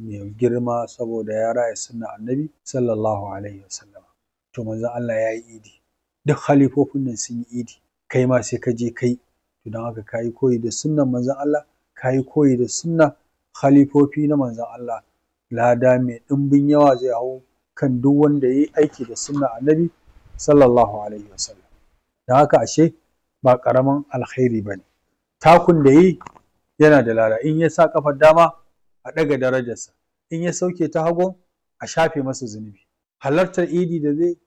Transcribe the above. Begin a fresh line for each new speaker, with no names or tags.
mai girma saboda ya raya sunnar annabi sallallahu alaihi wasallam to manzon Allah ya yi idi duk halifofin nan sun yi idi kai ma sai ka je kai to don haka ka yi koyi da sunnar manzon Allah ka yi koyi da sunnar halifofi na manzon Allah lada mai ɗimbin yawa zai hau kan duk wanda ya yi aiki da sunnar annabi sallallahu alaihi wasallam don haka ashe ba ƙaramin alkhairi ba ne takun da yi yana da lada in ya sa ƙafar dama a ɗaga darajarsa in ya sauke ta hagu a shafe masa zunubi halartar idi da zai